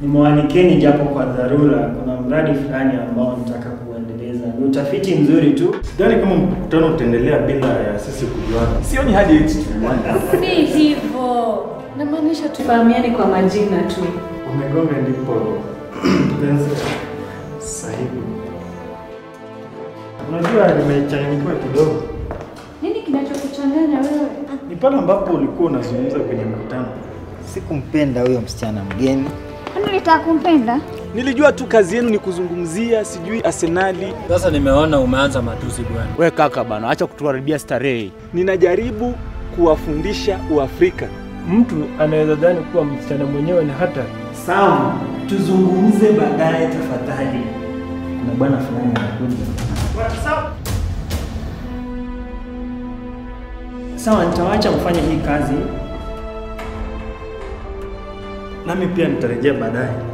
Nimewaalikeni japo kwa dharura, kuna mradi fulani ambao nataka kuendeleza. Ni utafiti mzuri tu. Sidhani kama mkutano utaendelea bila ya sisi kujuana. Sioni haja eti tujuane. Si hivyo, namaanisha tufahamiane kwa majina tu. Umegonga ndipo mpenzi sahibu. Unajua nimechanganyikiwa kidogo. Nini kinachokuchanganya wewe? Ni pale ambapo ulikuwa unazungumza kwenye mkutano. Sikumpenda huyo msichana mgeni. Kwani ulitaka kumpenda? Nilijua tu kazi yenu ni kuzungumzia sijui Arsenali. Sasa nimeona umeanza matusi bwana. We kaka bana, acha kutuharibia starehe. Ninajaribu kuwafundisha Uafrika. Mtu anaweza dhani kuwa msichana mwenyewe ni hatari. Sawa, tuzungumze baadaye tafadhali. Kuna bwana fulani anakuja. Sawa. Sawa, nitawaacha mfanye hii kazi. Nami pia nitarejea baadaye.